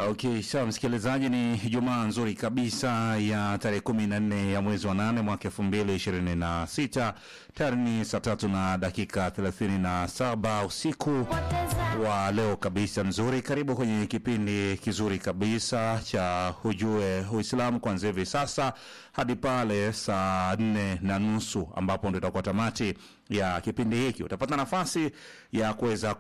Okay, sawa msikilizaji, ni Jumaa nzuri kabisa ya tarehe kumi na nne ya mwezi wa nane mwaka elfu mbili ishirini na sita tayari ni saa tatu na dakika thelathini na saba usiku wa leo kabisa nzuri. Karibu kwenye kipindi kizuri kabisa cha Ujue Uislamu kuanzia hivi sasa hadi pale saa nne na nusu ambapo ndo itakuwa tamati ya kipindi hiki. Utapata nafasi ya kuweza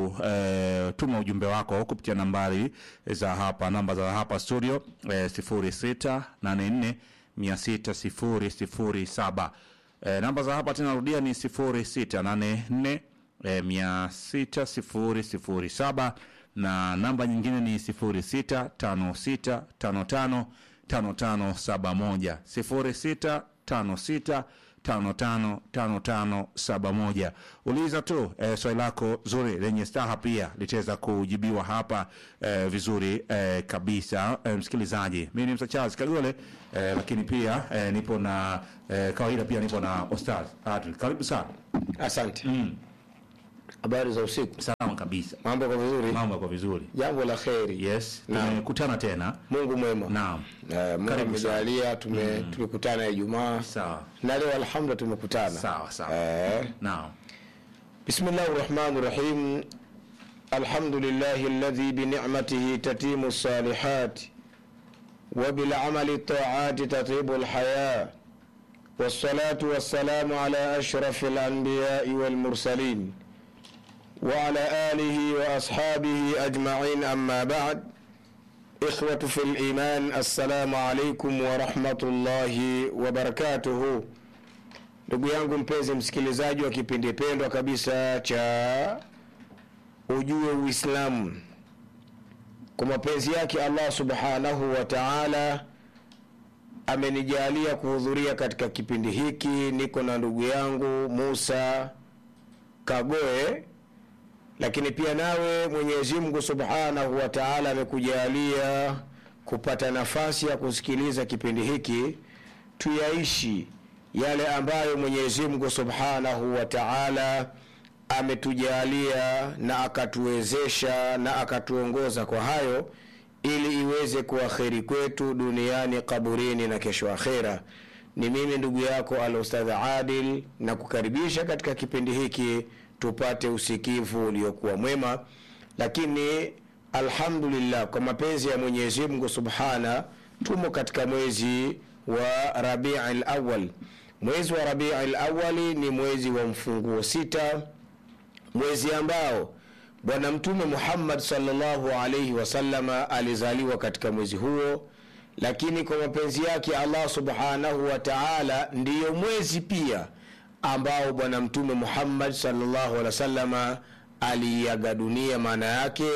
kutuma ujumbe wako kupitia nambari za hapa, namba za hapa studio eh, sifuri sita nane nne mia sita sifuri sifuri saba. Eh, namba za hapa tena rudia ni sifuri sita nane nne eh, mia sita sifuri sifuri saba na namba nyingine ni sifuri sita tano sita tano tano tano tano saba moja sifuri sita tano sita tano tano tano tano saba moja. Uliza tu eh, swali lako zuri lenye staha pia litaweza kujibiwa hapa eh, vizuri eh, kabisa eh, msikilizaji. Mimi ni Msa Charles Kagole eh, lakini pia eh, nipo na eh, kawaida pia nipo na Ostaz Adri. Karibu sana. Asante. Habari za usiku. Salama kabisa. Mambo kwa vizuri? Mambo yako vizuri. Jambo la kheri. Yes, Naam. tumekutana tena. Mungu mwema. Naam. Eh, Mungu Karibu sana. amejalia tume tumekutana Ijumaa Sawa. na leo alhamdulillah tumekutana. Sawa sawa. Eh, Naam. Bismillahir Rahmanir Rahim. Alhamdulillahi alladhi bi ni'matihi tatimu salihat wa bil amali ta'ati tatibu al haya. والصلاة والسلام على أشرف الأنبياء والمرسلين وعلى آله وأصحابه أجمعين أما بعد إخوة في الإيمان السلام عليكم ورحمة الله وبركاته ndugu yangu mpenzi msikilizaji wa kipindi pendwa kabisa cha ujue uislamu kwa mapenzi yake allah subhanahu wa taala amenijalia kuhudhuria katika kipindi hiki niko na ndugu yangu musa kagoe lakini pia nawe mwenyezi mungu subhanahu wa taala amekujalia kupata nafasi ya kusikiliza kipindi hiki tuyaishi yale ambayo mwenyezi mungu subhanahu wa taala ametujalia na akatuwezesha na akatuongoza kwa hayo ili iweze kuwa kheri kwetu duniani kaburini na kesho akhera ni mimi ndugu yako al ustadh adil na kukaribisha katika kipindi hiki tupate usikivu uliokuwa mwema lakini alhamdulillah kwa mapenzi ya mwenyezi mungu subhana tumo katika mwezi wa rabii lawal mwezi wa rabii lawali ni mwezi wa mfunguo sita mwezi ambao bwana mtume muhammad salllahu alaihi wasalama alizaliwa katika mwezi huo lakini kwa mapenzi yake allah subhanahu wa taala ndiyo mwezi pia ambao bwana mtume muhammad salllahu alehi wasalama aliaga dunia maana yake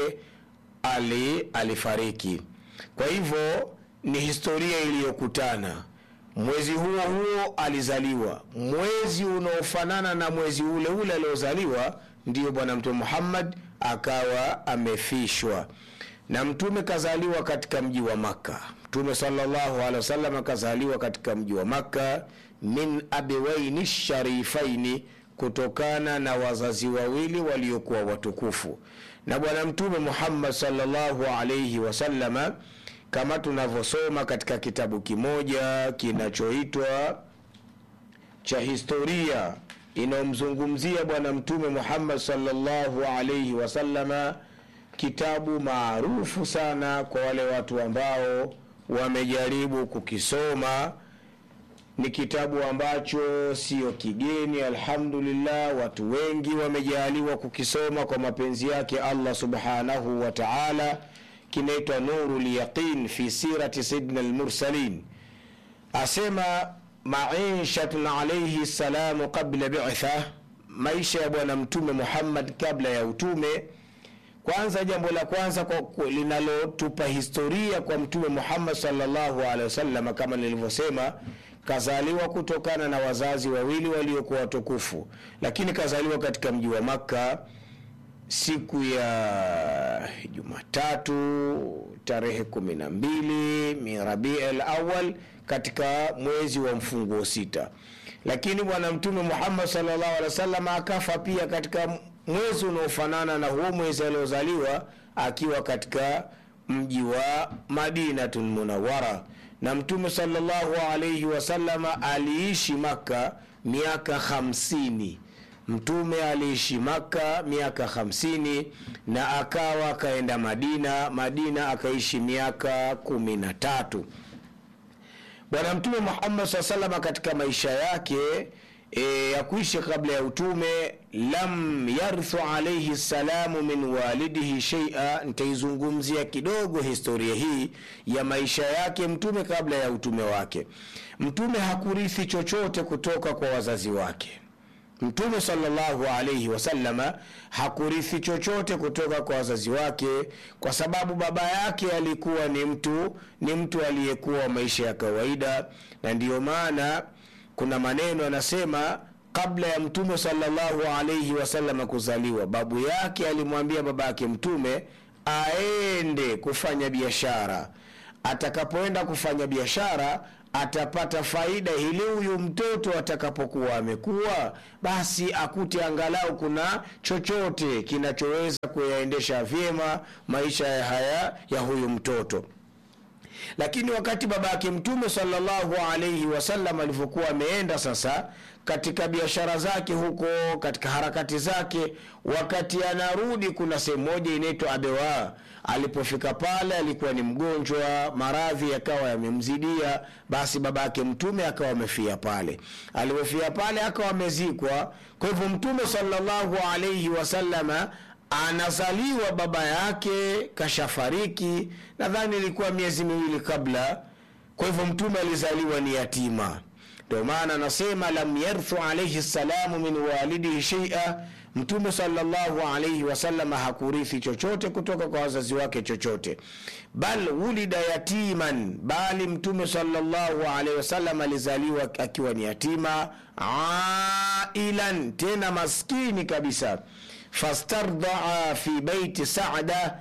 ali alifariki kwa hivyo ni historia iliyokutana mwezi huo huo alizaliwa mwezi unaofanana na mwezi ule ule aliozaliwa ndiyo bwana mtume muhammad akawa amefishwa na mtume kazaliwa katika mji wa makka mtume salllahu alehi wasallam akazaliwa katika mji wa makka min abewaini sharifaini kutokana na wazazi wawili waliokuwa watukufu na bwana mtume muhammad salllahu alaihi wasallama kama tunavyosoma katika kitabu kimoja kinachoitwa cha historia inayomzungumzia bwana mtume muhammad salllahu alaihi wasallama kitabu maarufu sana kwa wale watu ambao wamejaribu kukisoma ni kitabu ambacho sio kigeni alhamdulillah watu wengi wamejaaliwa kukisoma kwa mapenzi yake allah subhanahu wa taala kinaitwa nuru lyaqin fi sirati sayidina lmursalin asema maishatun alaihi salamu qabla bitha maisha ya bwana mtume muhammad kabla ya utume kwanza jambo la kwanza kwa- kwa- linalotupa historia kwa mtume muhammad salllahu alehi wasallam kama nilivyosema kazaliwa kutokana na wazazi wawili waliokuwa watukufu lakini kazaliwa katika mji wa makka siku ya jumatatu tarehe kumi na mbili mirabii al awal katika mwezi wa mfunguo sita lakini bwana mtume muhammad salllahu alehi wasallam akafa pia katika mwezi unaofanana na huo mwezi aliozaliwa akiwa katika mji wa madinatun munawara na mtume salllahu alaihi wasalama aliishi makka miaka hamsini mtume aliishi makka miaka hamsini na akawa akaenda madina madina akaishi miaka kumi na tatu bwana mtume muhammad saa salama katika maisha yake e, ya kuishi kabla ya utume lam yarthu alaihi salamu min walidihi sheia nitaizungumzia kidogo historia hii ya maisha yake mtume kabla ya utume wake mtume hakurithi chochote kutoka kwa wazazi wake mtume salllahu alaihi wasalama hakurithi chochote kutoka kwa wazazi wake kwa sababu baba yake alikuwa ni mtu ni mtu aliyekuwa wa maisha ya kawaida na ndiyo maana kuna maneno anasema kabla ya mtume salllahu alaihi wasalama kuzaliwa babu yake alimwambia baba yake mtume aende kufanya biashara atakapoenda kufanya biashara atapata faida ili huyu mtoto atakapokuwa amekuwa basi akute angalau kuna chochote kinachoweza kuyaendesha vyema maisha ya haya ya huyu mtoto lakini wakati baba yake mtume salllahu alaihi wasallam alivyokuwa ameenda sasa katika biashara zake huko katika harakati zake wakati anarudi kuna sehemu moja inaitwa abewa alipofika pale alikuwa ni mgonjwa maradhi yakawa yamemzidia basi baba yake mtume akawa amefia pale alipofia pale akawa amezikwa kwa hivyo mtume salllahu alaihi wasalama anazaliwa baba yake kashafariki nadhani ilikuwa miezi miwili kabla kwa hivyo mtume alizaliwa ni yatima ndio maana anasema lam yarthu alaihi salamu min walidihi sheia mtume salllahu alaihi wasalama hakurithi chochote kutoka kwa wazazi wake chochote bal wulida yatiman bali mtume salllahu alaihi wasallam alizaliwa akiwa ni yatima ailan tena maskini kabisa fastardaa fi beiti sada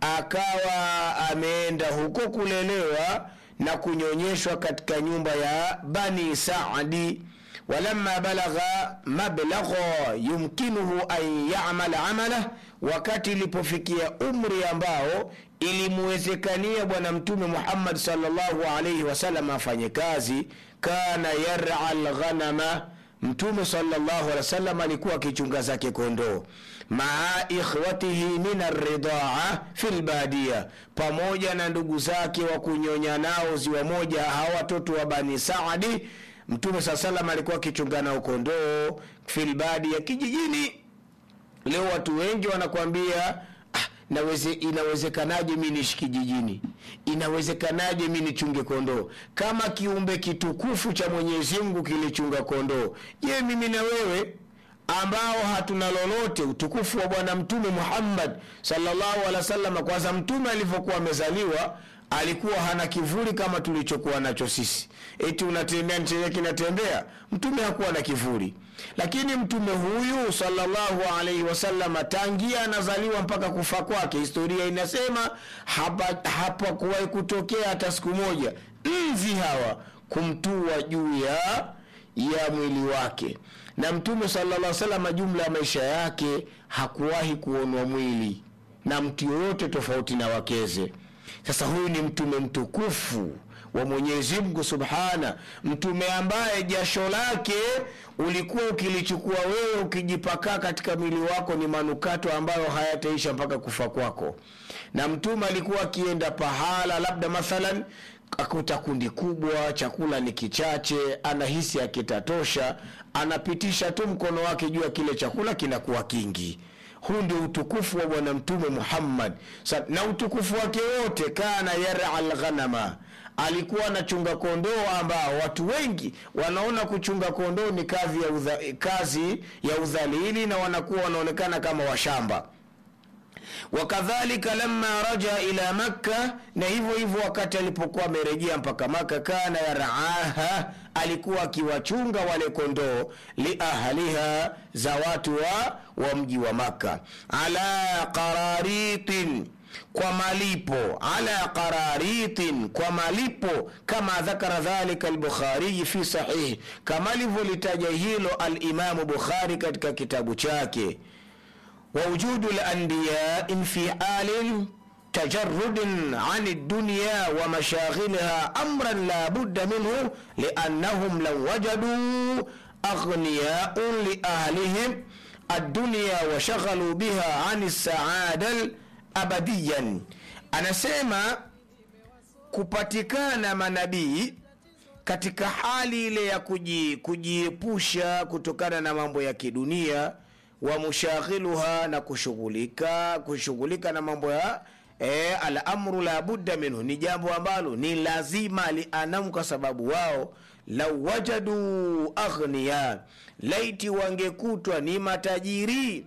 akawa ameenda huko kulelewa na kunyonyeshwa katika nyumba ya bani sadi walamma balagha mablagha yumkinuhu an yamala amalah wakati ilipofikia umri ambao ilimwezekania bwana mtume muhammad salllahu alaihi wasallam afanye kazi kana yara lghanama mtume salllahu alehi wasallam alikuwa akichunga zake kondoo maa ikhwatihi min arridaa fi lbadia pamoja na ndugu zake wa kunyonya nao ziwa moja hawa watoto wa bani saadi mtume saa salam alikuwa akichunga nao kondoo filbadia kijijini leo watu wengi wanakwambia ah, naweze, inawezekanaje mi niishi kijijini inawezekanaje mi nichunge kondoo kama kiumbe kitukufu cha mwenyezi mungu kilichunga kondoo je mimi na wewe ambao hatuna lolote utukufu wa bwana mtume muhammad salllahu alehi wa sallam kwanza mtume alivyokuwa amezaliwa alikuwa hana kivuli kama tulichokuwa nacho sisi eti unatembea chenye kinatembea mtume hakuwa na kivuli lakini mtume huyu salllahu alaihi wasalama tangia anazaliwa mpaka kufa kwake historia inasema hapakuwahi hapa kutokea hata siku moja nzi hawa kumtua juu ya ya mwili wake na mtume salaa salama jumla ya maisha yake hakuwahi kuonwa mwili na mtu yoyote tofauti na wakeze sasa huyu ni mtume mtukufu wa mwenyezi mungu subhana mtume ambaye jasho lake ulikuwa ukilichukua wewe ukijipakaa katika mwili wako ni manukato ambayo hayataisha mpaka kufa kwako na mtume alikuwa akienda pahala labda mathalan akuta kundi kubwa chakula ni kichache anahisi akitatosha anapitisha tu mkono wake juu ya kile chakula kinakuwa kingi huu ndio utukufu wa bwana mtume muhammad Sa, na utukufu wake wote kana yara lghanama alikuwa anachunga kondoo ambao watu wengi wanaona kuchunga kondoo ni kazi ya, udha, kazi ya udhalili na wanakuwa wanaonekana kama washamba wakadhalika lama raja ila makka na hivyo hivyo wakati alipokuwa amerejea mpaka maka kana yaraaha alikuwa akiwachunga wale kondoo liahliha za watu wa, wa mji wa makka ala qararitin kwa malipo ala qararitin kwa malipo kama dhakara dhalika lbukhariyi fi sahihi kama alivyolitaja hilo alimamu bukhari katika kitabu chake ووجود الأنبياء في حال tajarrudin ani dunya wa mashaghiliha amran la budda minhu liannahum law wajadu aghniyaun liahlihim addunya wa shaghalu biha ani saada abadiyan anasema kupatikana manabii katika hali ile ya kuji- kujiepusha kutokana na mambo ya kidunia wa mushaghiluha na kushughulika kushughulika na mambo ya e, alamru la budda minhu ni jambo ambalo ni lazima lianamu kwa sababu wao lau wajadu aghniya laiti wangekutwa ni matajiri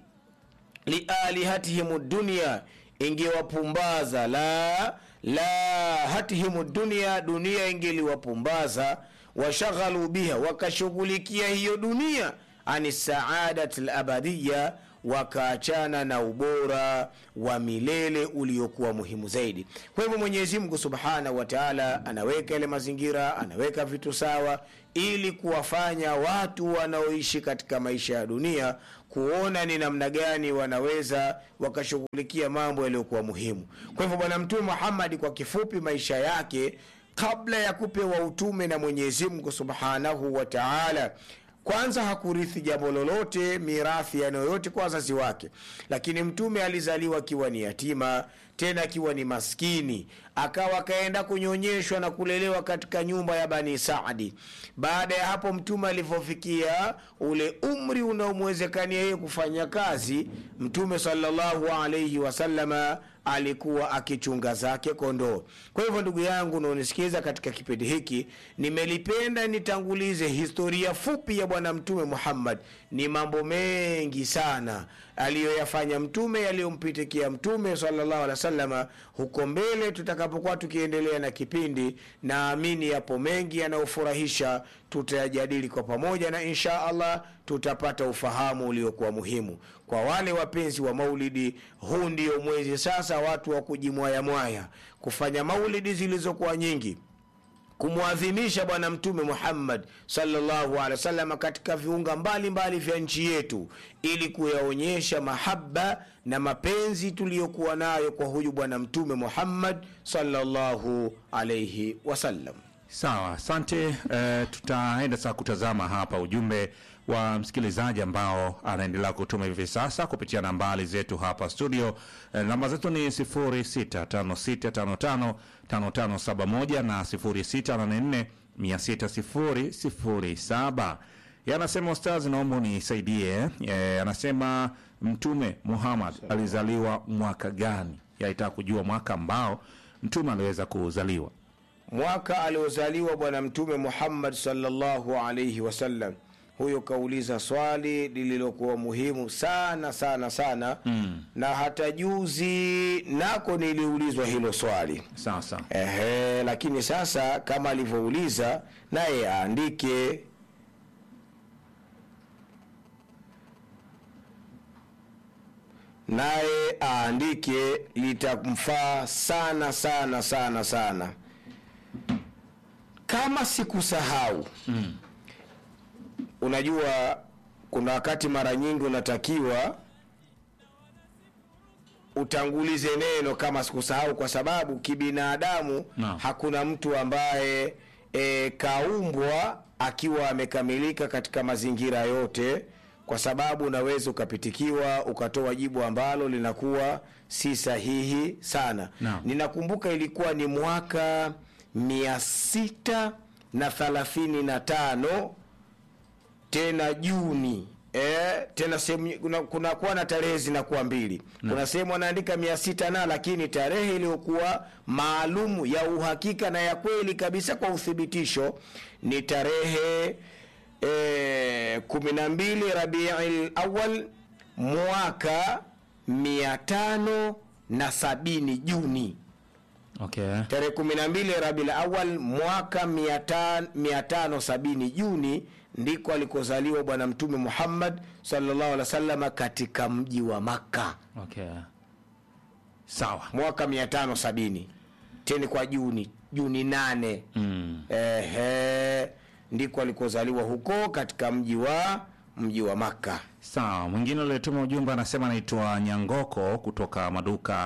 lialihatihim dunia ingewapumbaza la la hatihimu dunia dunia ingeliwapumbaza washaghalu biha wakashughulikia hiyo dunia ani saadati labadiya wakaachana na ubora wa milele uliokuwa muhimu zaidi kwa hivyo mwenyezi mungu subhanahu wa taala anaweka ile mazingira anaweka vitu sawa ili kuwafanya watu wanaoishi katika maisha ya dunia kuona ni namna gani wanaweza wakashughulikia mambo yaliyokuwa muhimu kwa hivyo bwana mtume muhammadi kwa kifupi maisha yake kabla ya kupewa utume na mwenyezi mungu subhanahu wa taala kwanza hakurithi jambo lolote mirathi ya yoyote kwa wazazi wake lakini mtume alizaliwa akiwa ni yatima tena akiwa ni maskini akawa akaenda kunyonyeshwa na kulelewa katika nyumba ya bani saadi baada ya hapo mtume alivyofikia ule umri unaomwezekania yeye kufanya kazi mtume salllahu alaihi wasalama alikuwa akichunga zake kondoo kwa hivyo ndugu yangu unaonisikiza katika kipindi hiki nimelipenda nitangulize historia fupi ya bwana mtume muhammad ni mambo mengi sana aliyoyafanya mtume yaliyompitikia mtume salllahu alehi wasalama huko mbele tutakapokuwa tukiendelea na kipindi naamini yapo mengi yanayofurahisha tutayajadili kwa pamoja na insha allah tutapata ufahamu uliokuwa muhimu kwa wale wapenzi wa maulidi huu ndio mwezi sasa watu wa kujimwayamwaya kufanya maulidi zilizokuwa nyingi kumwadhimisha bwana mtume muhammad salllahu alehi wasalama katika viunga mbalimbali vya nchi yetu ili kuyaonyesha mahaba na mapenzi tuliyokuwa nayo kwa huyu bwana mtume muhammad salllahu alaihi wasallam Sawa, asante. E, tutaenda sasa kutazama hapa ujumbe wa msikilizaji ambao anaendelea kutuma hivi sasa kupitia nambari zetu hapa studio. E, namba zetu ni 0656555571 na 0684600007. Yeye anasema ustazi, naomba unisaidie. E, anasema Mtume Muhammad alizaliwa mwaka gani? Yaitaka kujua mwaka ambao mtume aliweza kuzaliwa. mwaka aliozaliwa bwana mtume muhammad salllahu alaihi wasallam huyo kauliza swali lililokuwa muhimu sana sana sana mm. na hata juzi nako niliulizwa hilo swali Sawa sawa. Ehe, lakini sasa kama alivyouliza naye aandike naye aandike litamfaa sana sana sana sana kama sikusahau mm. unajua kuna wakati mara nyingi unatakiwa utangulize neno kama sikusahau kwa sababu kibinadamu Naam. hakuna mtu ambaye e, kaumbwa akiwa amekamilika katika mazingira yote kwa sababu unaweza ukapitikiwa ukatoa jibu ambalo linakuwa si sahihi sana Naam. ninakumbuka ilikuwa ni mwaka mia sita na thalathini na tano tena juni e, tena sehemu kuna, kuna kuwa na tarehe zinakuwa mbili kuna sehemu anaandika mia sita na lakini tarehe iliyokuwa maalumu ya uhakika na ya kweli kabisa kwa uthibitisho ni tarehe e, kumi na mbili rabii awal mwaka mia tano na sabini juni Okay. tarehe kumi na mbili rabil awal mwaka mia tan- mia tano sabini juni ndiko alikozaliwa bwana mtume muhammad salllahu alih wa sallama katika mji wa makka Okay. Sawa. mwaka mia tano sabini teni kwa juni juni nane Mm. ehe ndiko alikozaliwa huko katika mji wa mji wa makka Sawa. Mwingine aliyetuma ujumbe anasema anaitwa Nyangoko kutoka maduka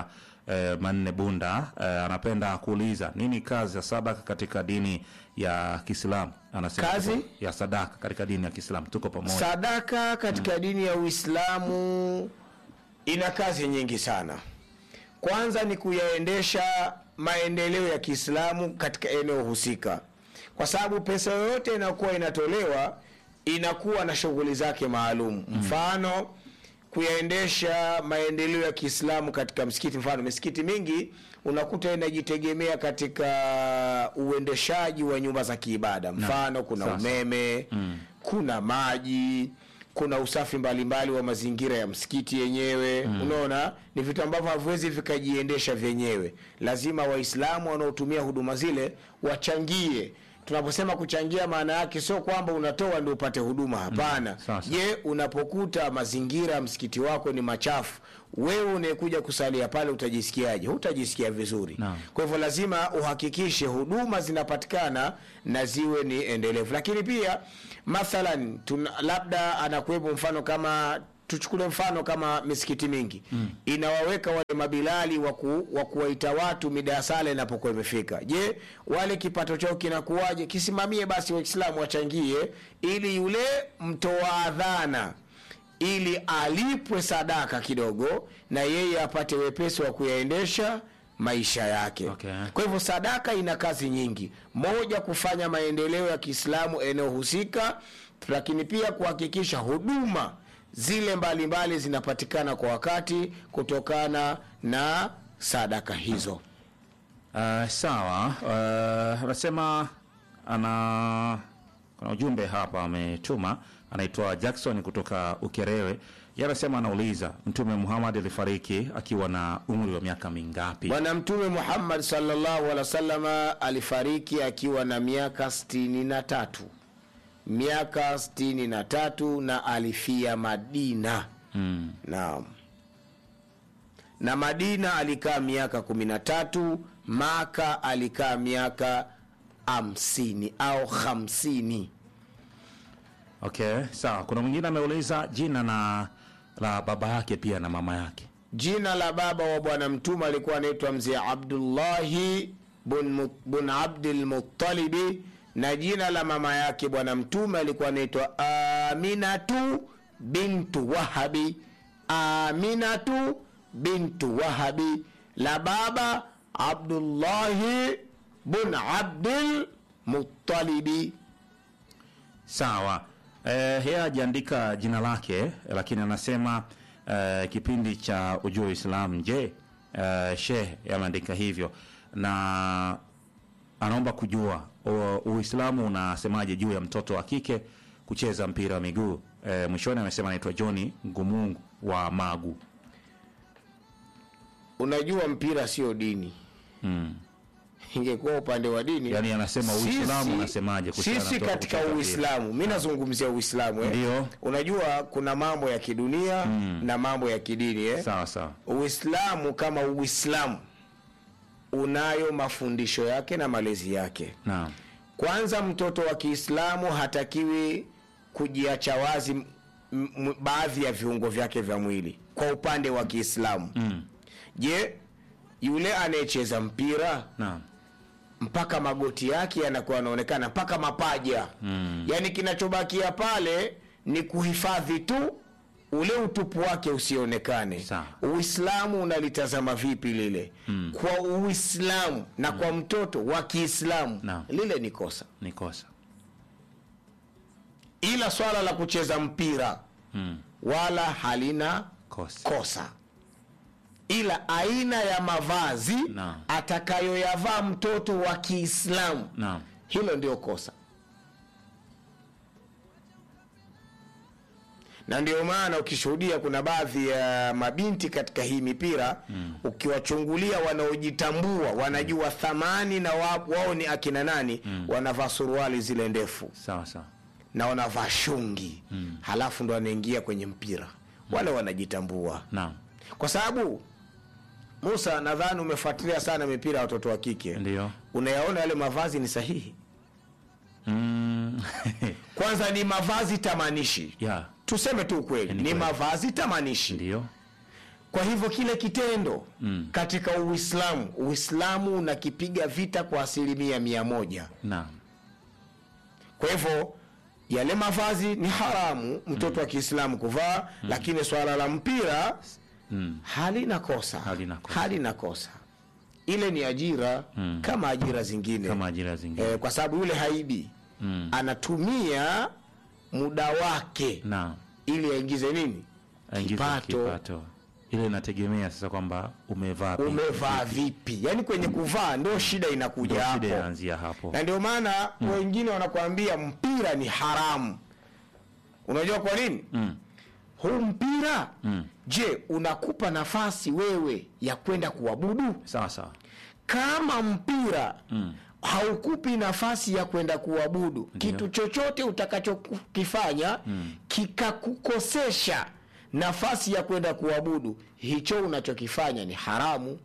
eh, Manne Bunda eh, anapenda kuuliza nini kazi ya sadaka katika dini ya Kiislamu? Anasema Kazi? tuko- ya sadaka katika dini ya Kiislamu, tuko pamoja. sadaka katika dini ya uislamu ina kazi nyingi sana kwanza ni kuyaendesha maendeleo ya kiislamu katika eneo husika kwa sababu pesa yoyote inayokuwa inatolewa inakuwa na shughuli zake maalum mfano kuyaendesha maendeleo ya kiislamu katika msikiti mfano misikiti mingi unakuta inajitegemea katika uendeshaji wa nyumba za kiibada mfano kuna Sasa. umeme kuna maji kuna usafi mbalimbali wa mazingira ya msikiti yenyewe unaona ni vitu ambavyo haviwezi vikajiendesha vyenyewe lazima waislamu wanaotumia huduma zile wachangie tunaposema kuchangia maana yake sio kwamba unatoa ndio upate huduma hapana Sasa. je unapokuta mazingira ya msikiti wako ni machafu wewe unayekuja kusalia pale utajisikiaje hutajisikia vizuri Naam. kwa hivyo lazima uhakikishe huduma zinapatikana na ziwe ni endelevu lakini pia mathalan tuna, labda anakuwepo mfano kama tuchukule mfano kama misikiti mingi mm. inawaweka wale mabilali wa waku, wa kuwaita watu mida ya sala inapokuwa imefika je wale kipato chao kinakuwaje kisimamie basi waislamu wachangie ili yule mtoa adhana ili alipwe sadaka kidogo na yeye apate wepesi wa kuyaendesha maisha yake Okay. kwa hivyo sadaka ina kazi nyingi moja kufanya maendeleo ya kiislamu eneo husika lakini pia kuhakikisha huduma zile mbalimbali zinapatikana kwa wakati kutokana na sadaka hizo Uh, sawa. Uh, anasema ana kuna ujumbe hapa ametuma, anaitwa Jackson kutoka Ukerewe. Yeye anasema anauliza Mtume Muhammad alifariki akiwa na umri wa miaka mingapi? bwana mtume muhammad sallallahu alaihi wasallama alifariki akiwa na miaka sitini na tatu miaka sitini na tatu na alifia madina Mm. naam na madina alikaa miaka kumi na tatu maka alikaa miaka hamsini au hamsini Okay, sawa. Kuna mwingine ameuliza jina na la baba yake pia na mama yake. jina la baba wa bwana mtume alikuwa anaitwa mzee abdullahi bun, Mu- bun abdilmutalibi na jina la mama yake bwana mtume alikuwa anaitwa aminatu bintu wahabi aminatu bintu wahabi la baba abdullahi bun abdilmutalibi Sawa. Eh, yeye hajaandika jina lake lakini anasema eh, kipindi cha ujua Uislamu. Je, eh, Sheikh ameandika hivyo na anaomba kujua u- Uislamu unasemaje juu ya mtoto wa kike kucheza mpira wa miguu. Eh, mwishoni amesema anaitwa John Ngumungu wa Magu. unajua mpira sio dini Mm. ingekuwa upande wa dini Yaani anasema sisi- Uislamu unasemaje kuhusiana na sisi mtoto katika kucheza uislamu mi nazungumzia uislamu eh? Ndio. unajua kuna mambo ya kidunia na mambo ya kidini eh? Sawa sawa. uislamu kama uislamu unayo mafundisho yake na malezi yake Naam. kwanza mtoto wa kiislamu hatakiwi kujiacha wazi m- m- baadhi ya viungo vyake vya mwili kwa upande wa kiislamu Mm. je yule anayecheza mpira Naam. mpaka magoti yake yanakuwa yanaonekana mpaka mapaja mm. yaani kinachobakia pale ni kuhifadhi tu ule utupu wake usionekane Sawa. uislamu unalitazama vipi lile mm. kwa uislamu na kwa mtoto wa kiislamu Naam. lile ni kosa Ni kosa. ila swala la kucheza mpira Mm. wala halina Kosa. kosa ila aina ya mavazi Naam. atakayoyavaa mtoto wa kiislamu Naam. hilo ndio kosa na ndio maana ukishuhudia kuna baadhi ya mabinti katika hii mipira mm. ukiwachungulia wanaojitambua wanajua thamani na wa, wao ni akina nani mm. wanavaa suruali zile ndefu Sawa sawa. na wanavaa shungi mm. halafu ndo wanaingia kwenye mpira wale wanajitambua Naam. kwa sababu musa nadhani umefuatilia sana mipira ya watoto wa kike Ndio. unayaona yale mavazi ni sahihi Mm. kwanza ni mavazi tamanishi yeah. tuseme tu ukweli Ni ni kweli. mavazi tamanishi Ndio. kwa hivyo kile kitendo mm. katika uislamu uislamu unakipiga vita kwa asilimia mia moja naam kwa hivyo yale mavazi ni haramu mtoto wa kiislamu kuvaa lakini swala la mpira mm. halina kosa Halina kosa. halina kosa ile ni ajira Mm. kama ajira zingine kama ajira zingine eh, kwa sababu yule haibi mm. anatumia muda wake naam ili aingize nini aingize Kipato. kipato ile inategemea sasa kwamba umevaa vipi. umevaa vipi yaani kwenye kuvaa ndo shida inakuja Ndio shida hapo inaanzia hapo na ndio maana wengine wanakuambia mpira ni haramu unajua kwa nini mm. huu mpira Mm. je unakupa nafasi wewe ya kwenda kuabudu sawa sawa kama mpira Mm. haukupi nafasi ya kwenda kuabudu Ndio. kitu chochote utakachokifanya mm. kikakukosesha nafasi ya kwenda kuabudu hicho unachokifanya ni haramu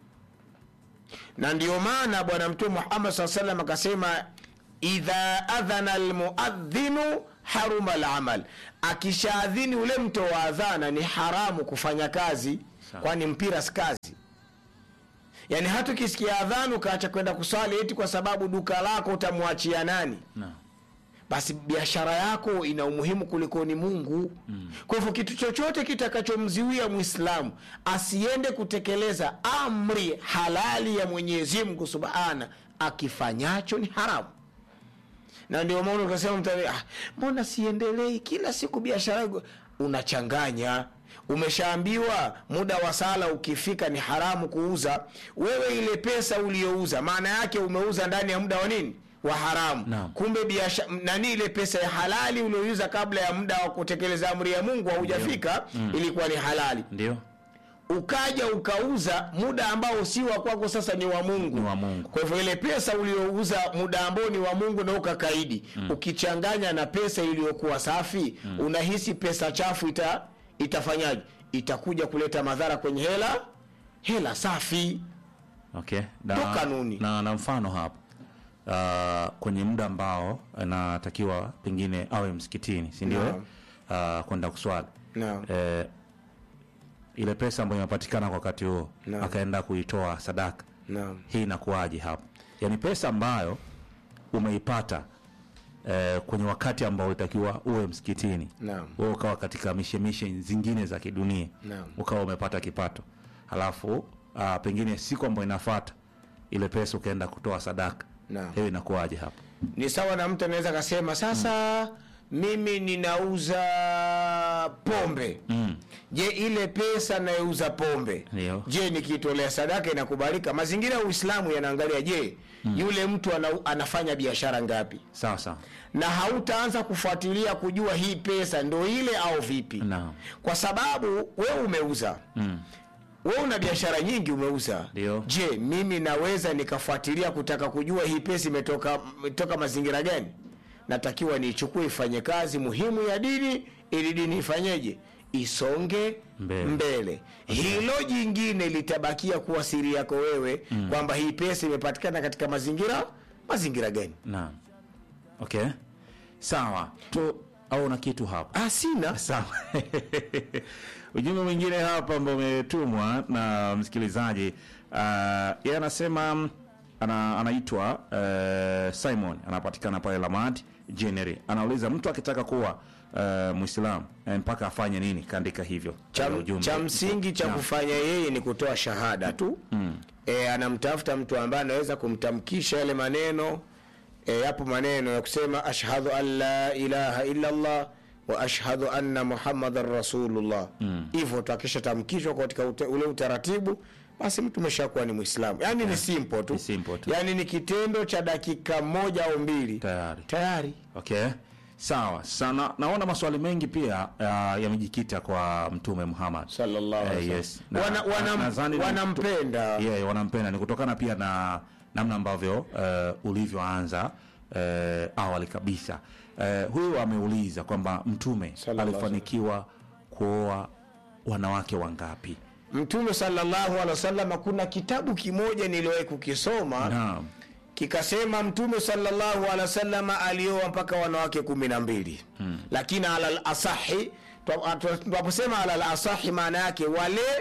na ndio maana bwana mtume muhammad saa salam akasema idha adhana lmuadhinu haruma lamal akishaadhini ule mto wa adhana ni haramu kufanya kazi Sawa. kwani mpira si kazi yaani hata ukisikia adhana ukaacha kwenda kuswali eti kwa sababu duka lako utamwachia nani naam basi biashara yako ina umuhimu kulikoni mungu mm. kwa hivyo kitu chochote kitakachomziwia mwislamu asiende kutekeleza amri halali ya mwenyezi mungu subhana akifanyacho ni haramu na ndio maana ukasema mtu ah, mbona siendelei kila siku biashara yangu unachanganya umeshaambiwa muda wa sala ukifika ni haramu kuuza wewe ile pesa uliyouza maana yake umeuza ndani ya muda wa nini wa haramu Naam. kumbe biashara nani ile pesa ya halali ulioiuza kabla ya muda wa kutekeleza amri ya mungu haujafika ilikuwa ni halali ndio ukaja ukauza muda ambao si wa kwako sasa ni wa mungu Ni wa Mungu. kwa hivyo ile pesa uliouza muda ambao ni wa mungu na ukakaidi mm. ukichanganya na pesa iliyokuwa safi mm. unahisi pesa chafu ita itafanyaje itakuja kuleta madhara kwenye hela hela safi okay Ndo kanuni. na, na mfano hapo uh, kwenye muda ambao anatakiwa pengine awe msikitini si ndio Naam. uh, kwenda kuswali Naam. eh, ile pesa ambayo inapatikana kwa wakati huo Naam. akaenda kuitoa sadaka naam hii inakuwaje hapo yaani pesa ambayo umeipata eh, kwenye wakati ambao utakiwa uwe msikitini Naam. wewe ukawa katika mishemishe zingine za kidunia Naam. ukawa umepata kipato halafu uh, pengine siku ambayo inafata ile pesa ukaenda kutoa sadaka Naam. hiyo inakuwaje hapo ni sawa na mtu anaweza akasema sasa mimi ninauza pombe mm. je ile pesa nayouza pombe Ndio. je nikiitolea sadaka inakubalika mazingira ya uislamu yanaangalia je yule mtu ana, anafanya biashara ngapi sawa sawa na hautaanza kufuatilia kujua hii pesa ndo ile au vipi Naam. kwa sababu wewe umeuza mm. wewe una biashara nyingi umeuza Ndio. je mimi naweza nikafuatilia kutaka kujua hii pesa imetoka imetoka mazingira gani natakiwa niichukue ifanye kazi muhimu ya dini ili dini ifanyeje isonge Mbele. mbele, hilo jingine litabakia kuwa siri yako wewe mm. kwamba hii pesa imepatikana katika mazingira mazingira gani naam okay sawa tu au na kitu hapo ah, sina sawa ujumbe mwingine hapa ambao umetumwa na msikilizaji uh, yeye anasema mm, ana, anaitwa uh, simon anapatikana pale lamad jeneri anauliza mtu akitaka kuwa uh, mwislamu eh, mpaka afanye nini kaandika hivyo cha, Katika ujumbe. cha msingi cha Naam. kufanya yeye ni kutoa shahada tu mm. e, anamtafuta mtu ambaye anaweza kumtamkisha yale maneno e, yapo maneno ya kusema ashhadu an la ilaha illa llah wa ashhadu anna muhammadan rasulullah hivyo mm. tu akishatamkishwa katika ute, ule utaratibu basi mtu umeshakuwa ni mwislamu yaani ni simple tu Ni simple tu. yaani ni kitendo cha dakika moja au mbili tayari tayari okay sawa sana naona maswali mengi pia uh, yamejikita kwa mtume muhammad sallallahu Eh, alaihi yes. wasallam. Na- Wana- na- wanam- nadhani ni- wanampenda yeah, wanampenda ni kutokana pia na namna ambavyo uh, ulivyoanza uh, awali kabisa uh, huyu ameuliza kwamba mtume Sallallahu alaihi alifanikiwa kuoa wanawake wangapi mtume sallallahu alaihi wasallam kuna kitabu kimoja niliwahi kukisoma naam kikasema mtume sallallahu alaihi wasallam alioa mpaka wanawake kumi na mbili hmm. lakini alal asahi tunaposema alal asahi maana yake wale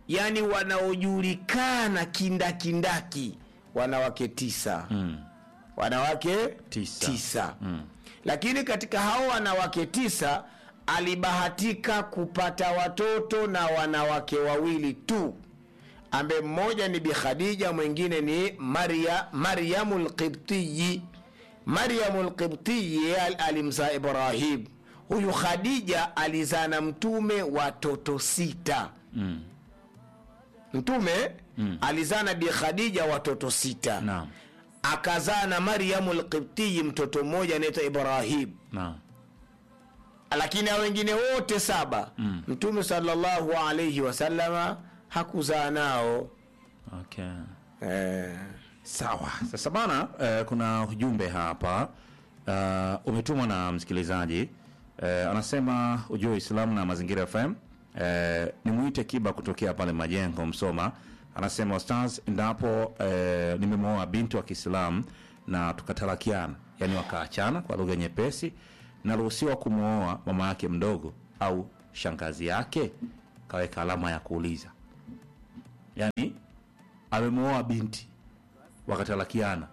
yani wanaojulikana kindakindaki wanawake tisa Mm. wanawake Tisa. tisa. Mm. lakini katika hao wanawake tisa alibahatika kupata watoto na wanawake wawili tu ambaye mmoja ni bi khadija mwingine ni maria maryamu lqibtiyi maryamu lqibtiyi al- alimzaa ibrahim huyu khadija alizaa na mtume watoto sita Mm. mtume mm. alizaa na bi khadija watoto sita Naam. akazaa na maryamu lqibtiyi mtoto mmoja anaitwa ibrahim Naam. lakini hao wengine wote saba mm. mtume salllahu alaihi wasalama hakuzaa nao Okay. eh. Sawa. Sasa bana, eh, kuna ujumbe hapa uh, umetumwa na msikilizaji eh, anasema ujue Uislamu na Mazingira FM eh, nimwite Kiba kutokea pale Majengo Msoma. Anasema ustaz, endapo eh, nimemwoa binti wa Kiislamu na tukatalakiana, yani wakaachana kwa lugha nyepesi, naruhusiwa kumwoa mama yake mdogo au shangazi yake? Kaweka alama ya kuuliza, yani amemwoa binti wakatalakiana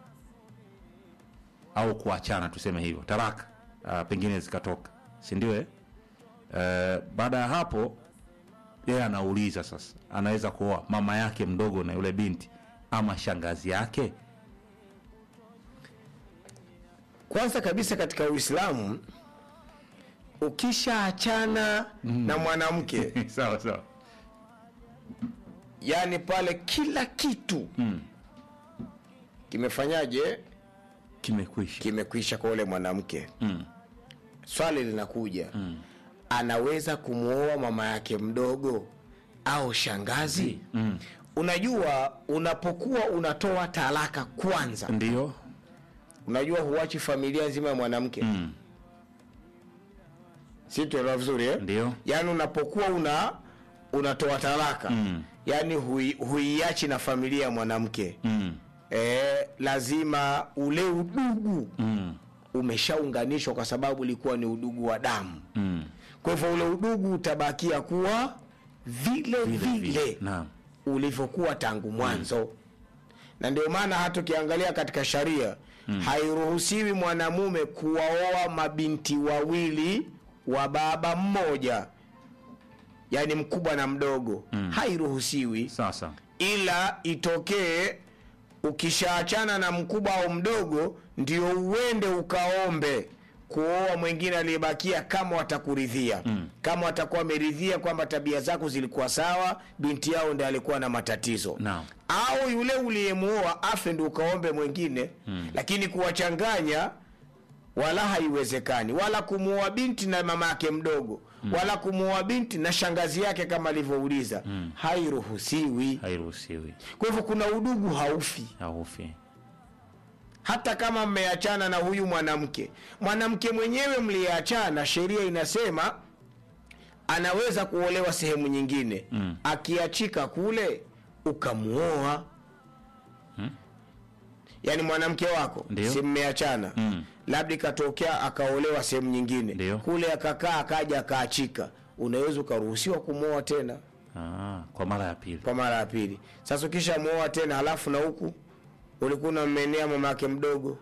au kuachana, tuseme hivyo, talaka uh, pengine zikatoka, si ndio? eh? Uh, baada ya hapo yeye anauliza sasa, anaweza kuoa mama yake mdogo na yule binti ama shangazi yake? kwanza kabisa katika uislamu ukishaachana mm. na mwanamke sawa sawa. yani pale kila kitu Mm. kimefanyaje Kimekwisha. kimekwisha kwa ule mwanamke Mm. swali linakuja mm. anaweza kumwoa mama yake mdogo au shangazi Mm. unajua unapokuwa unatoa talaka kwanza Ndio. unajua huachi familia nzima ya mwanamke mm. Mm. si tuelewa vizuri eh? Ndio. yaani unapokuwa una unatoa talaka Mm. yaani hui, huiachi na familia ya mwanamke Mm. e, lazima ule udugu Mm. umeshaunganishwa kwa sababu ulikuwa ni udugu wa damu Mm. kwa hivyo ule udugu utabakia kuwa vile vile, vile Naam. ulivyokuwa tangu mwanzo na ndio maana hata ukiangalia katika sharia mm. hairuhusiwi mwanamume kuwaoa mabinti wawili wa baba mmoja yaani mkubwa na mdogo mm. hairuhusiwi Sasa. ila itokee ukishaachana na mkubwa au mdogo ndio uende ukaombe kuoa mwingine aliyebakia kama watakuridhia mm. kama watakuwa wameridhia kwamba tabia zako zilikuwa sawa binti yao ndi alikuwa na matatizo Naam. au yule uliyemuoa afe ndi ukaombe mwingine mm. lakini kuwachanganya wala haiwezekani wala kumuoa binti na mama yake mdogo mm. wala kumuoa binti na shangazi yake kama alivyouliza mm. hairuhusiwi Hairuhusiwi. kwa hivyo kuna udugu haufi Haufi. hata kama mmeachana na huyu mwanamke mwanamke mwenyewe mliyeachana sheria inasema anaweza kuolewa sehemu nyingine mm. akiachika kule ukamuoa hmm? yaani mwanamke wako Ndio. si mmeachana Mm. labda ikatokea akaolewa sehemu nyingine Ndio. kule akakaa akaja akaachika unaweza ukaruhusiwa kumwoa tena Ah, kwa mara ya pili. kwa mara ya pili sasa ukisha muoa tena halafu na huku ulikuwa unammenea mama yake mdogo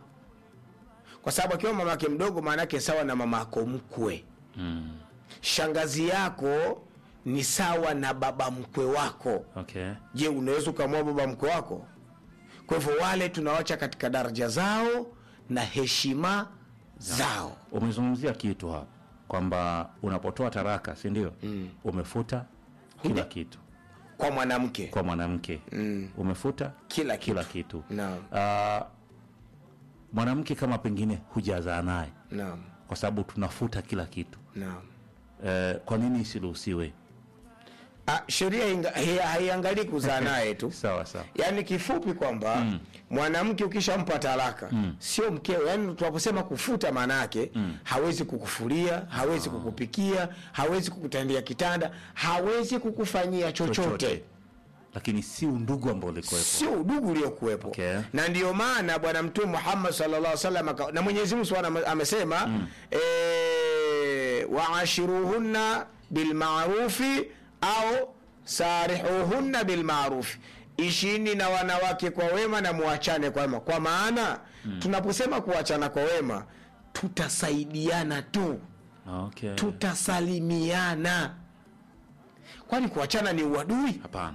kwa sababu akiwa mama yake mdogo maana yake sawa na mama yako mkwe Mm. shangazi yako ni sawa na baba mkwe wako Okay. je unaweza ukamwoa baba mkwe wako kwa hivyo wale tunawacha katika daraja zao na heshima zao Umezungumzia kitu hapa kwamba unapotoa taraka, si ndio? Mm. Umefuta kila Ndio. kitu kwa mwanamke kwa mwanamke Mm. umefuta Kila kitu. kila kitu. naam Ah, mwanamke kama pengine hujazaa naye, naam kwa sababu tunafuta kila kitu naam eh, kwa nini isiruhusiwe? Ah, sheria inga- hai- haiangalii kuzaa naye tu Sawa sawa. yaani kifupi kwamba mm. mwanamke ukishampa talaka mm. sio mkeo yaani tunaposema kufuta maana yake mm. hawezi kukufulia hawezi kukupikia hawezi kukutandia kitanda hawezi kukufanyia chochote, Chochote. Lakini si undugu ambao ulikuwepo. sio udugu uliokuwepo Okay. na ndio maana bwana mtume muhammad sallallahu alaihi wasallam aka- na mwenyezi mungu subhanahu ame- amesema mm. e, waashiruhunna bilmarufi au sarihuhunna bilmarufi ishini na wanawake kwa wema na muachane kwa wema kwa maana mm. tunaposema kuachana kwa wema tutasaidiana tu okay. tutasalimiana kwani kuachana ni uadui hapana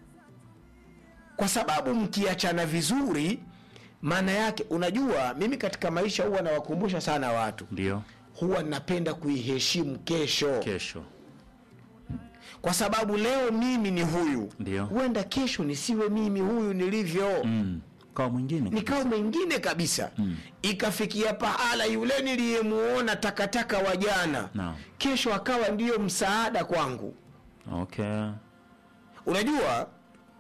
kwa sababu mkiachana vizuri maana yake unajua mimi katika maisha huwa nawakumbusha sana watu ndio huwa napenda kuiheshimu kesho kesho kwa sababu leo mimi ni huyu Ndio. huenda kesho nisiwe mimi huyu nilivyo mm. kwa mwingine nikawa mwingine kabisa mm. ikafikia pahala yule niliyemuona takataka wa jana Naam. kesho akawa ndiyo msaada kwangu okay. unajua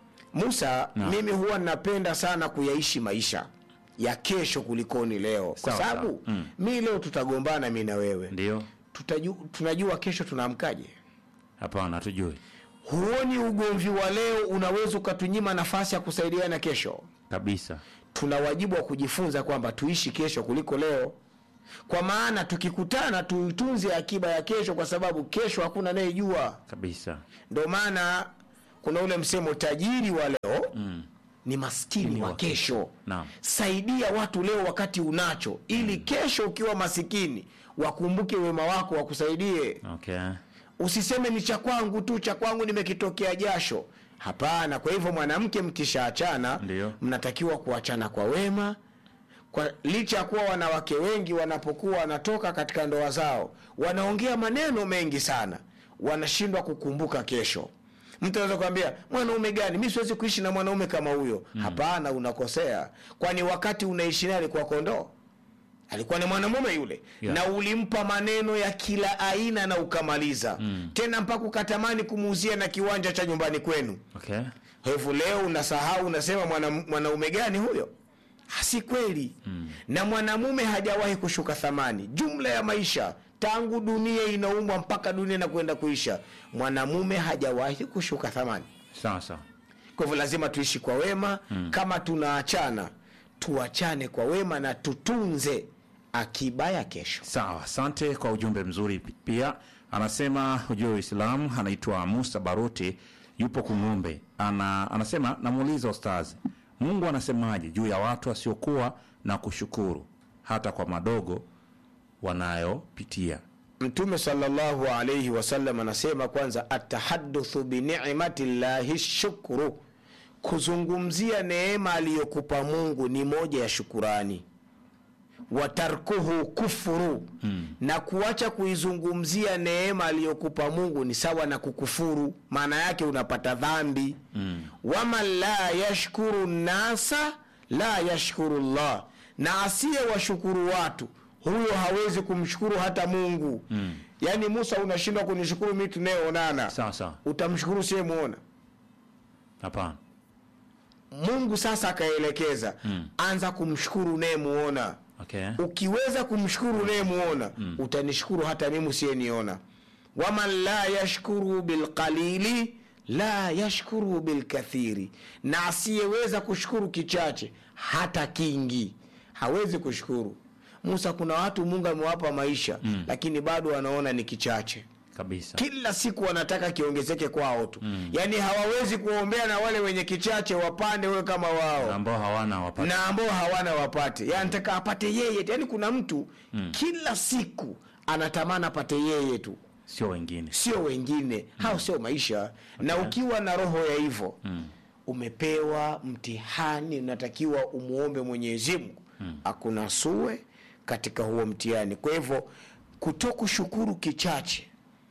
musa Naam. mimi huwa napenda sana kuyaishi maisha ya kesho kulikoni leo kwa Sawa, sababu sawa. Mm. mi leo tutagombana mi na wewe ndio Tutaju, tunajua kesho tunaamkaje hapana hatujui huoni ugomvi wa leo unaweza ukatunyima nafasi ya kusaidiana kesho kabisa tuna wajibu wa kujifunza kwamba tuishi kesho kuliko leo kwa maana tukikutana tuitunze akiba ya kesho kwa sababu kesho hakuna anayejua kabisa ndio maana kuna ule msemo tajiri wa leo mm. ni maskini wa wa kesho Naam. saidia watu leo wakati unacho ili kesho ukiwa masikini wakumbuke wema wako wakusaidie okay. usiseme ni cha kwangu tu cha kwangu nimekitokea jasho hapana kwa hivyo mwanamke mkishaachana Ndio. mnatakiwa kuachana kwa wema kwa licha ya kuwa wanawake wengi wanapokuwa wanatoka katika ndoa zao wanaongea maneno mengi sana wanashindwa kukumbuka kesho mtu anaweza kuambia mwanaume gani mi siwezi kuishi na mwanaume kama huyo hapana unakosea kwani wakati unaishi naye alikuwa kondoo alikuwa ni mwanamume yule Yeah. na ulimpa maneno ya kila aina na ukamaliza mm. tena mpaka ukatamani kumuuzia na kiwanja cha nyumbani kwenu okay. hivyo leo unasahau unasema mwana- mwanaume gani huyo si kweli mm. na mwanamume hajawahi kushuka thamani jumla ya maisha tangu dunia inaumbwa mpaka dunia inakwenda kuisha mwanamume hajawahi kushuka thamani sawa sawa kwa hivyo lazima tuishi kwa wema mm. kama tunaachana tuachane kwa wema na tutunze akiba ya kesho sawa asante kwa ujumbe mzuri pi- pia anasema ujue uislamu anaitwa musa baruti yupo kung'ombe ana, anasema namuuliza ustazi mungu anasemaje juu ya watu wasiokuwa na kushukuru hata kwa madogo wanayopitia mtume salllahu alaihi wasallam anasema kwanza atahaduthu binicmati llahi shukru kuzungumzia neema aliyokupa mungu ni moja ya shukurani watarkuhu kufuru mm. na kuacha kuizungumzia neema aliyokupa mungu ni sawa na kukufuru maana yake unapata dhambi mm. waman la yashkuru nasa la yashkuru llah na asiye washukuru watu huyo hawezi kumshukuru hata mungu mm. yaani musa unashindwa kunishukuru mi tunayeonana sawa sawa utamshukuru siyemwona hapana mungu sasa akaelekeza mm. anza kumshukuru unayemuona okay. ukiweza kumshukuru unayemuona mm. utanishukuru hata mimi usiyeniona waman la yashkuru bilqalili la yashkuru bilkathiri na asiyeweza kushukuru kichache hata kingi hawezi kushukuru musa kuna watu mungu amewapa maisha mm. lakini bado wanaona ni kichache kabisa kila siku wanataka kiongezeke kwao tu mm. yaani hawawezi kuombea na wale wenye kichache wapande wewe kama wao ambao hawana wapata na ambao hawana wapate yani nataka apate yeye yani kuna mtu mm. kila siku anatamani apate yeye tu sio wengine sio wengine mm. hao sio maisha na ukiwa na roho ya hivyo mm. umepewa mtihani unatakiwa umwombe mwenyezi mungu mm. akunasue katika huo mtihani kwa hivyo kutokushukuru kichache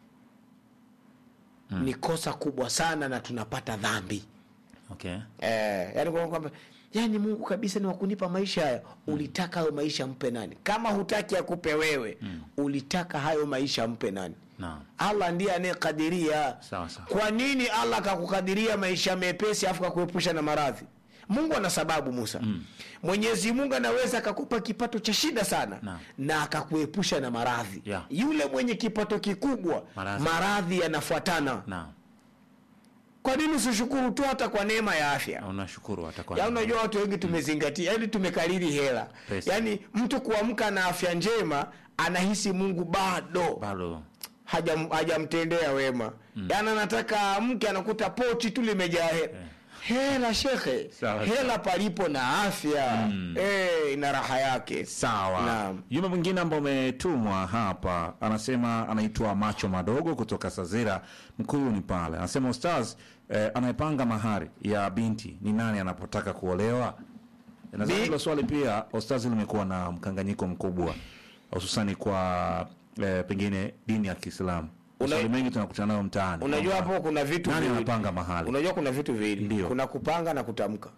mm. ni kosa kubwa sana na tunapata dhambi okay. Eh, yani kwa kwamba yani mungu kabisa ni wakunipa maisha haya ulitaka hayo maisha mpe nani kama hutaki akupe wewe mm. ulitaka hayo maisha mpe nani Naam. allah ndiye anayekadiria Sawa, sawa. kwa nini allah akakukadiria maisha mepesi afu kakuepusha na maradhi mungu ana sababu musa mm. mwenyezi mungu anaweza akakupa kipato cha shida sana Naam. na akakuepusha na maradhi Yeah. yule mwenye kipato kikubwa Maradhi. maradhi yanafuatana naam kwa nini usishukuru tu hata kwa neema ya afya Na unashukuru hata kwa ya unajua watu wengi tumezingatia yani tumekariri hela Pesa. yaani mtu kuamka na afya njema anahisi mungu bado bado hajam- hajamtendea wema yaani anataka mke anakuta pochi tu limejaa hela hela shekhe Sawa, hela palipo na afya eh, ina raha yake Sawa. Naam. Jumbe mwingine ambao umetumwa hapa anasema anaitwa Macho Madogo kutoka Sazira Mkuyuni pale, anasema ustaz, eh, anayepanga mahari ya binti ni nani anapotaka kuolewa? Nadhani Bi- hilo swali pia ustaz limekuwa na mkanganyiko mkubwa, hususani kwa eh, pengine dini ya Kiislamu. Una- Maswali mengi tunakutana nayo mtaani. unajua Kwamba hapo kuna vitu nani viwili. anapanga mahali? unajua kuna vitu viwili Ndio. kuna kupanga na kutamka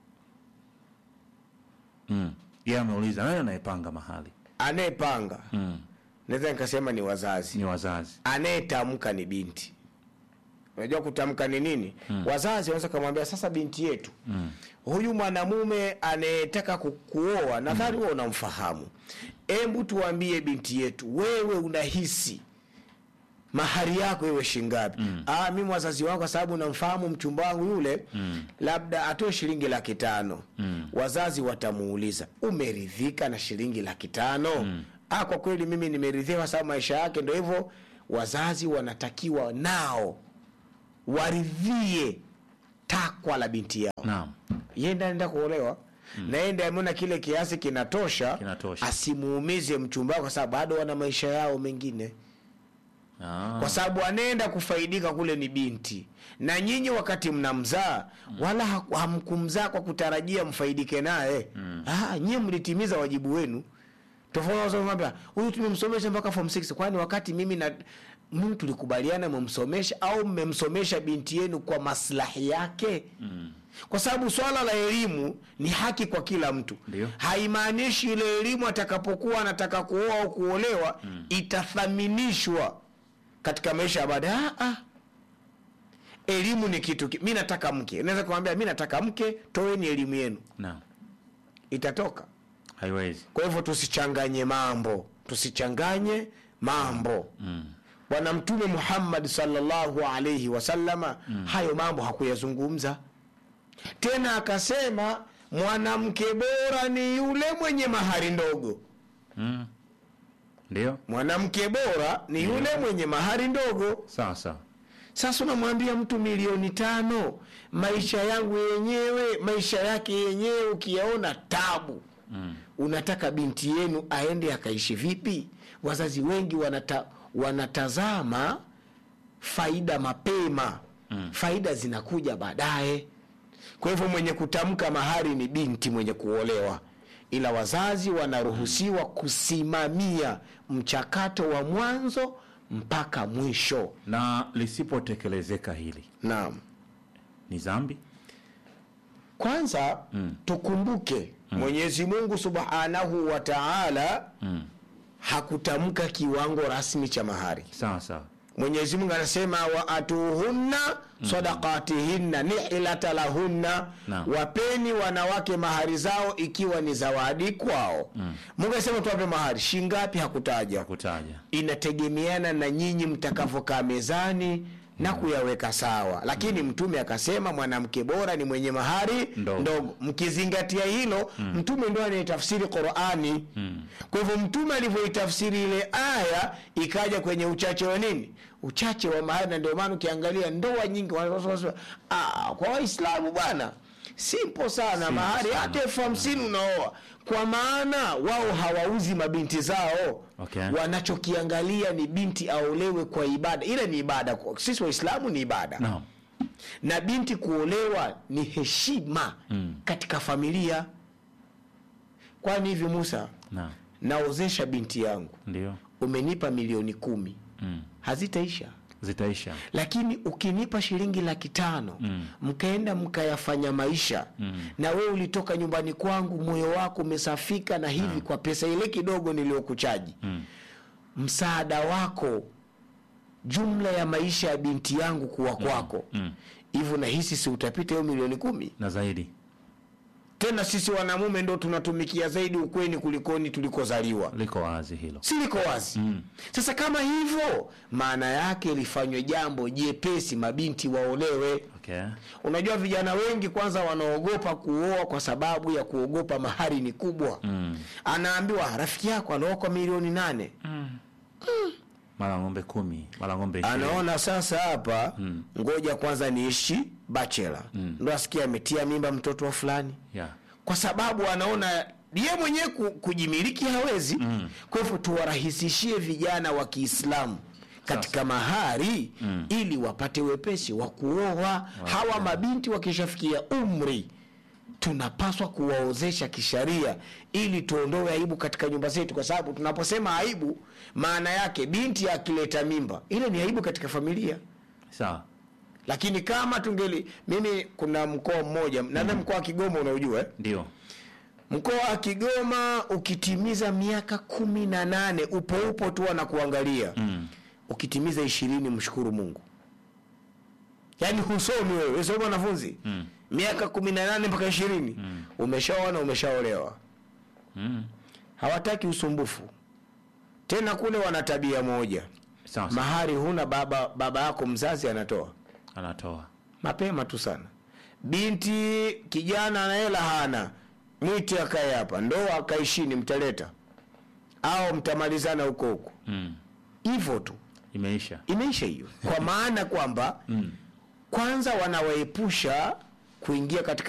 Mm. Yeye ameuliza nani anayepanga mahali? anayepanga Mm. naweza nikasema ni wazazi Ni wazazi. anayetamka ni binti unajua kutamka ni nini wazazi wanaweza kumwambia sasa binti yetu huyu mwanamume anayetaka ku- kuoa nadhani wewe unamfahamu hebu tuambie binti yetu wewe unahisi mahari yako iwe shingapi mm. ah, mimi wazazi wangu kwa sababu namfahamu mchumba wangu yule mm. labda atoe shilingi laki tano mm. wazazi watamuuliza umeridhika na shilingi laki tano mm. ah, kwa kweli mimi nimeridhika kwa sababu maisha yake ndo hivyo wazazi wanatakiwa nao waridhie takwa la binti yao Naam. yenda anaenda kuolewa mm. na yenda ameona kile kiasi kinatosha, Kinatosha. asimuumize mchumba wake kwa sababu bado wana maisha yao mengine Ah. kwa sababu anaenda kufaidika kule ni binti na nyinyi wakati mnamzaa wala ha- hamkumzaa kwa kutarajia mfaidike naye mm. nyie mlitimiza wajibu wenu tofauti na kwamba huyu tumemsomesha mpaka form 6 kwani wakati mimi na mimi tulikubaliana mmemsomesha au mmemsomesha binti yenu kwa maslahi yake mm. kwa sababu swala la elimu ni haki kwa kila mtu Ndio. haimaanishi ile elimu atakapokuwa anataka kuoa au kuolewa mm. itathaminishwa katika maisha ya baadaye ah, ah. elimu ni kitu ki- mi nataka mke unaweza kumwambia mi nataka mke toeni elimu yenu Naam. itatoka Haiwezi. kwa hivyo tusichanganye mambo tusichanganye mambo bwana mtume muhammad salllahu alaihi wasallama hayo mambo hakuyazungumza tena akasema mwanamke bora ni yule mwenye mahari ndogo Mm. Ndio. mwanamke bora ni yule mwenye mahari ndogo Sawa sawa. sasa unamwambia mtu milioni tano maisha yangu yenyewe maisha yake yenyewe ukiyaona tabu mm. unataka binti yenu aende akaishi vipi wazazi wengi wanata, wanatazama faida mapema mm. faida zinakuja baadaye kwa hivyo mwenye kutamka mahari ni binti mwenye kuolewa ila wazazi wanaruhusiwa kusimamia mchakato wa mwanzo mpaka mwisho Na lisipotekelezeka hili naam ni dhambi? kwanza mm. tukumbuke mm. mwenyezi mungu subhanahu wa taala Mm. hakutamka kiwango rasmi cha mahari Sawa sawa. mwenyezi mungu anasema waatuhunna sadakatihinna nihilata lahunna Naam. wapeni wanawake mahari zao ikiwa ni zawadi kwao mm. mungu anasema tuwape mahari shingapi hakutaja Kutaja. inategemeana na nyinyi mtakavyokaa mezani na kuyaweka sawa lakini mtume akasema mwanamke bora ni mwenye mahari Ndogo. ndogo mkizingatia hilo mtume ndo anayetafsiri qurani kwa hivyo mtume alivyoitafsiri ile aya ikaja kwenye uchache wa nini uchache wa mahari na ndio maana ukiangalia ndoa nyingi wanasema, "Ah, kwa waislamu bwana simple sana mahari sana. hata elfu hamsini unaoa kwa maana wao hawauzi mabinti zao Okay. wanachokiangalia ni binti aolewe kwa ibada ile ni ibada kwa- sisi waislamu ni ibada Naam. na binti kuolewa ni heshima Mm. katika familia kwani hivi musa Naam. naozesha binti yangu Ndio. umenipa milioni kumi Mm. hazitaisha Zitaisha. lakini ukinipa shilingi laki tano Mm. mkaenda mkayafanya maisha Mm. na wewe ulitoka nyumbani kwangu moyo wako umesafika na hivi kwa pesa ile kidogo niliyokuchaji Mm. msaada wako jumla ya maisha ya binti yangu kuwa kwako Mm. hivyo nahisi si utapita hiyo milioni kumi Na zaidi. tena sisi wanamume ndo tunatumikia zaidi ukweni kulikoni tulikozaliwa Liko wazi hilo. si liko wazi Mm. sasa kama hivyo maana yake lifanywe jambo jepesi mabinti waolewe Okay. unajua vijana wengi kwanza wanaogopa kuoa kwa sababu ya kuogopa mahari ni kubwa Mm. anaambiwa rafiki yako anaoa kwa milioni nane Mm. mara ng'ombe kumi mara ng'ombe ishirini. anaona sasa hapa ngoja kwanza niishi bachela ndo asikia ametia mimba mtoto wa fulani yeah. kwa sababu anaona ye mwenyewe ku- kujimiliki hawezi mm. kwa hivyo tuwarahisishie vijana wa kiislamu katika mahari mm. ili wapate wepesi wa kuoa hawa mabinti wakishafikia umri tunapaswa kuwaozesha kisharia ili tuondoe aibu katika nyumba zetu kwa sababu tunaposema aibu maana yake binti akileta mimba ile ni aibu katika familia sawa lakini kama tungeli mimi kuna mkoa mmoja nadhani mkoa wa kigoma unaujua eh? ndio mkoa wa kigoma ukitimiza miaka kumi na nane upo upo tu anakuangalia mm. ukitimiza ishirini mshukuru mungu yaani husomi wewe wewe sio mwanafunzi Mm. miaka kumi na nane mpaka ishirini mm. umeshaoa umeshaolewa Mm. hawataki usumbufu tena kule wana tabia moja sawa sawa. mahari huna baba baba yako mzazi anatoa anatoa mapema tu sana binti kijana na hela hana mwite akae hapa ndoa akaishini mtaleta au mtamalizana huko huko mm. hivyo tu imeisha imeisha hiyo kwa maana kwamba mm. kwanza wanawaepusha kuingia katika